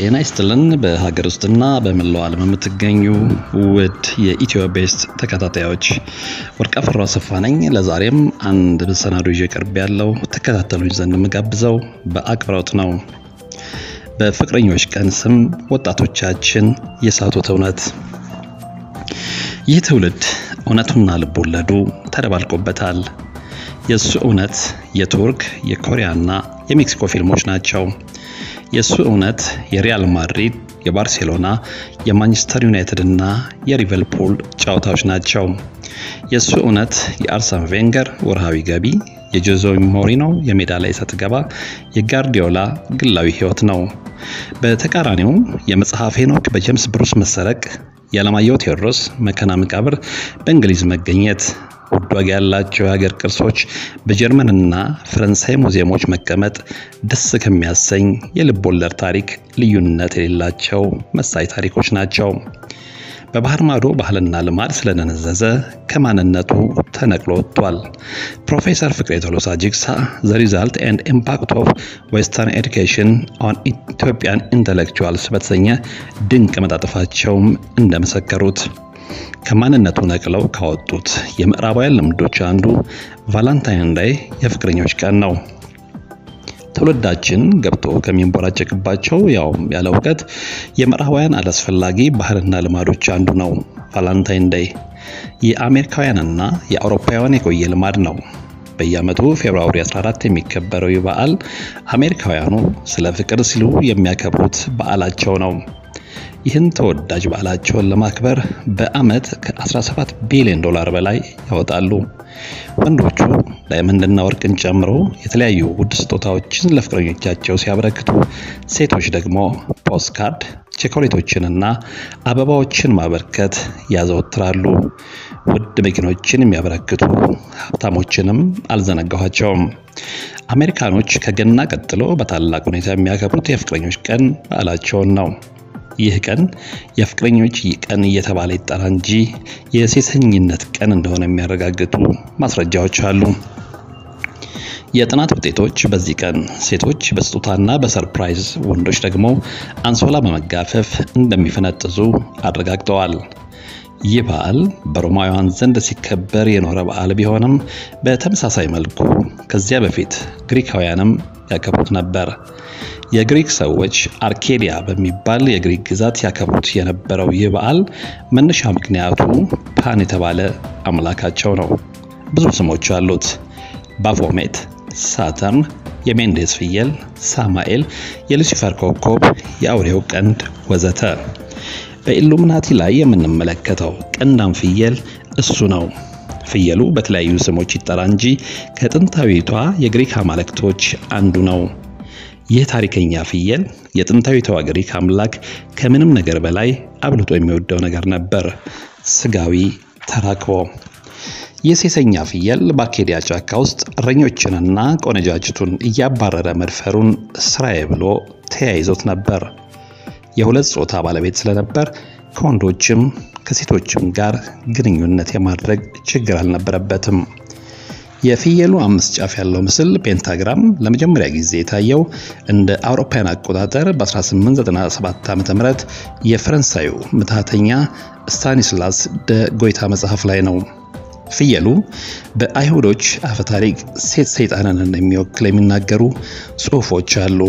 ጤና ይስጥልን በሀገር ውስጥና በመላው ዓለም የምትገኙ ውድ የኢትዮ ቤስት ተከታታዮች ወርቅአፈሩ አሰፋ ነኝ። ለዛሬም አንድ መሰናዶ ይዤ ቀርብ ያለው ተከታተሉኝ ዘንድ የምጋብዘው በአክብሮት ነው። በፍቅረኞች ቀን ስም ወጣቶቻችን የሳቱት እውነት። ይህ ትውልድ እውነቱና ልቦለዱ ተደባልቆበታል። የእሱ እውነት የቱርክ የኮሪያና የሜክሲኮ ፊልሞች ናቸው። የእሱ እውነት የሪያል ማድሪድ፣ የባርሴሎና፣ የማንቸስተር ዩናይትድ እና የሊቨርፑል ጨዋታዎች ናቸው። የእሱ እውነት የአርሰን ቬንገር ወርሃዊ ገቢ፣ የጆዜ ሞሪኖ የሜዳ ላይ ሰጥ ገባ፣ የጋርዲዮላ ግላዊ ሕይወት ነው። በተቃራኒው የመጽሐፍ ሄኖክ በጄምስ ብሩስ መሰረቅ፣ የዓለማየሁ ቴዎድሮስ መከና መቃብር በእንግሊዝ መገኘት ውድ ዋጋ ያላቸው የሀገር ቅርሶች በጀርመንና ፈረንሳይ ሙዚየሞች መቀመጥ ደስ ከሚያሰኝ የልብ ወለድ ታሪክ ልዩነት የሌላቸው መሳይ ታሪኮች ናቸው። በባህር ማዶ ባህልና ልማድ ስለደነዘዘ ከማንነቱ ተነቅሎ ወጥቷል። ፕሮፌሰር ፍቅሬ ቶሎሳ ጅግሳ ዘ ሪዛልት ኤንድ ኢምፓክት ኦፍ ዌስተርን ኤዱኬሽን ኦን ኢትዮጵያን ኢንተሌክቹዋልስ በተሰኘ ድንቅ መጣጥፋቸውም እንደመሰከሩት ከማንነቱ ነቅለው ካወጡት የምዕራባውያን ልምዶች አንዱ ቫላንታይን ዳይ የፍቅረኞች ቀን ነው። ትውልዳችን ገብቶ ከሚንቦራጨቅባቸው ያው ያለ እውቀት የምዕራባውያን አላስፈላጊ ባህልና ልማዶች አንዱ ነው። ቫላንታይን ዳይ የአሜሪካውያንና የአውሮፓውያን የቆየ ልማድ ነው። በየዓመቱ ፌብርዋሪ 14 የሚከበረው ይህ በዓል አሜሪካውያኑ ስለ ፍቅር ሲሉ የሚያከብሩት በዓላቸው ነው። ይህን ተወዳጅ በዓላቸውን ለማክበር በዓመት ከ17 ቢሊዮን ዶላር በላይ ያወጣሉ። ወንዶቹ ዳይመንድና ወርቅን ጨምሮ የተለያዩ ውድ ስጦታዎችን ለፍቅረኞቻቸው ሲያበረክቱ፣ ሴቶች ደግሞ ፖስትካርድ፣ ቸኮሌቶችንና አበባዎችን ማበርከት ያዘወትራሉ። ውድ መኪኖችን የሚያበረክቱ ሀብታሞችንም አልዘነጋኋቸውም። አሜሪካኖች ከገና ቀጥሎ በታላቅ ሁኔታ የሚያከብሩት የፍቅረኞች ቀን በዓላቸውን ነው። ይህ ቀን የፍቅረኞች ቀን እየተባለ ይጠራ እንጂ የሴሰኝነት ቀን እንደሆነ የሚያረጋግጡ ማስረጃዎች አሉ። የጥናት ውጤቶች በዚህ ቀን ሴቶች በስጦታና በሰርፕራይዝ ወንዶች ደግሞ አንሶላ በመጋፈፍ እንደሚፈነጥዙ አረጋግጠዋል። ይህ በዓል በሮማውያን ዘንድ ሲከበር የኖረ በዓል ቢሆንም በተመሳሳይ መልኩ ከዚያ በፊት ግሪካውያንም ያከብሩት ነበር። የግሪክ ሰዎች አርኬዲያ በሚባል የግሪክ ግዛት ያከብሩት የነበረው ይህ በዓል መነሻ ምክንያቱ ፓን የተባለ አምላካቸው ነው። ብዙ ስሞች አሉት። ባፎሜት፣ ሳተርን፣ የሜንዴስ ፍየል፣ ሳማኤል፣ የሉሲፈር ኮከብ፣ የአውሬው ቀንድ ወዘተ። በኢሉሚናቲ ላይ የምንመለከተው ቀንዳም ፍየል እሱ ነው። ፍየሉ በተለያዩ ስሞች ይጠራ እንጂ ከጥንታዊቷ የግሪክ አማልክቶች አንዱ ነው። ይህ ታሪከኛ ፍየል የጥንታዊቷ ግሪክ አምላክ ከምንም ነገር በላይ አብልጦ የሚወደው ነገር ነበር፣ ስጋዊ ተራክቦ። ይህ ሴሰኛ ፍየል በአኬዲያ ጫካ ውስጥ እረኞችንና ቆነጃጅቱን እያባረረ መድፈሩን ስራዬ ብሎ ተያይዞት ነበር። የሁለት ጾታ ባለቤት ስለነበር ከወንዶችም ከሴቶችም ጋር ግንኙነት የማድረግ ችግር አልነበረበትም። የፍየሉ አምስት ጫፍ ያለው ምስል ፔንታግራም ለመጀመሪያ ጊዜ የታየው እንደ አውሮፓውያን አቆጣጠር በ1897 ዓ.ም የፈረንሳዩ ምትሃተኛ ስታኒስላስ ደ ጎይታ መጽሐፍ ላይ ነው። ፍየሉ በአይሁዶች አፈታሪክ ሴት ሰይጣንን እንደሚወክል የሚናገሩ ጽሑፎች አሉ።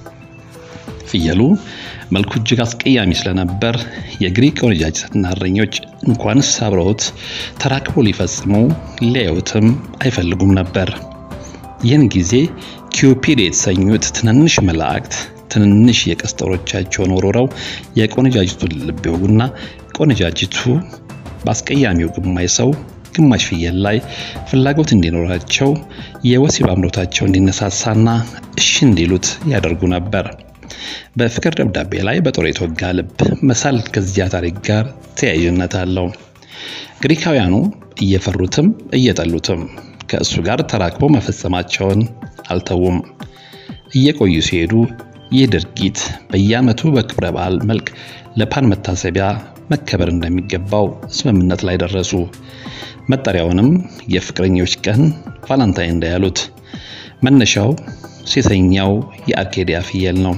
ፍየሉ መልኩ እጅግ አስቀያሚ ስለነበር የግሪክ ቆነጃጅትና እረኞች እንኳንስ አብረውት ተራክቦ ሊፈጽሙ ሊያዩትም አይፈልጉም ነበር። ይህን ጊዜ ኪዩፒድ የተሰኙት ትንንሽ መላእክት ትንንሽ የቀስት ጦሮቻቸውን ወርውረው የቆነጃጅቱን ልብ ይወጉና ቆነጃጅቱ በአስቀያሚው ግማሽ ሰው ግማሽ ፍየል ላይ ፍላጎት እንዲኖራቸው የወሲብ አምሮታቸው እንዲነሳሳና እሺ እንዲሉት ያደርጉ ነበር። በፍቅር ደብዳቤ ላይ በጦር የተወጋ ልብ መሳል ከዚያ ታሪክ ጋር ተያያዥነት አለው። ግሪካውያኑ እየፈሩትም እየጠሉትም ከእሱ ጋር ተራክቦ መፈጸማቸውን አልተዉም። እየቆዩ ሲሄዱ ይህ ድርጊት በየዓመቱ በክብረ በዓል መልክ ለፓን መታሰቢያ መከበር እንደሚገባው ስምምነት ላይ ደረሱ። መጠሪያውንም የፍቅረኞች ቀን ቫላንታይን ዴይ ያሉት። መነሻው ሴተኛው የአርኬዲያ ፍየል ነው።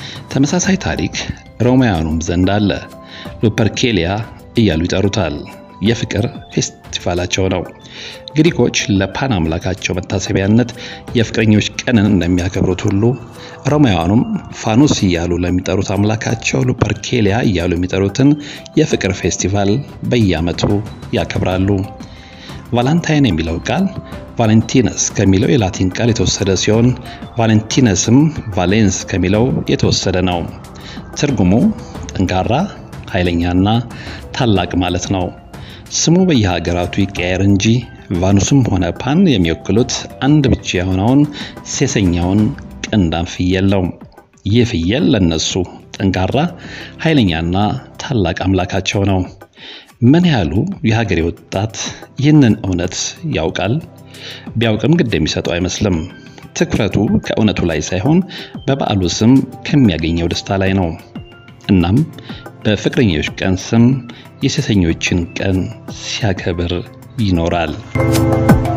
ተመሳሳይ ታሪክ ሮማውያኑም ዘንድ አለ። ሉፐርኬሊያ እያሉ ይጠሩታል። የፍቅር ፌስቲቫላቸው ነው። ግሪኮች ለፓን አምላካቸው መታሰቢያነት የፍቅረኞች ቀንን እንደሚያከብሩት ሁሉ ሮማውያኑም ፋኑስ እያሉ ለሚጠሩት አምላካቸው ሉፐርኬሊያ እያሉ የሚጠሩትን የፍቅር ፌስቲቫል በየዓመቱ ያከብራሉ። ቫላንታይን የሚለው ቃል ቫሌንቲነስ ከሚለው የላቲን ቃል የተወሰደ ሲሆን ቫሌንቲነስም ቫሌንስ ከሚለው የተወሰደ ነው። ትርጉሙ ጠንካራ፣ ኃይለኛና ታላቅ ማለት ነው። ስሙ በየሀገራቱ ይቀየር እንጂ ቫኑስም ሆነ ፓን የሚወክሉት አንድ ብቻ የሆነውን ሴሰኛውን ቀንዳም ፍየል ነው። ይህ ፍየል ለነሱ ጠንካራ፣ ኃይለኛና ታላቅ አምላካቸው ነው። ምን ያህሉ የሀገሬ ወጣት ይህንን እውነት ያውቃል? ቢያውቅም ግድ የሚሰጠው አይመስልም። ትኩረቱ ከእውነቱ ላይ ሳይሆን በበዓሉ ስም ከሚያገኘው ደስታ ላይ ነው። እናም በፍቅረኞች ቀን ስም የሴሰኞችን ቀን ሲያከብር ይኖራል።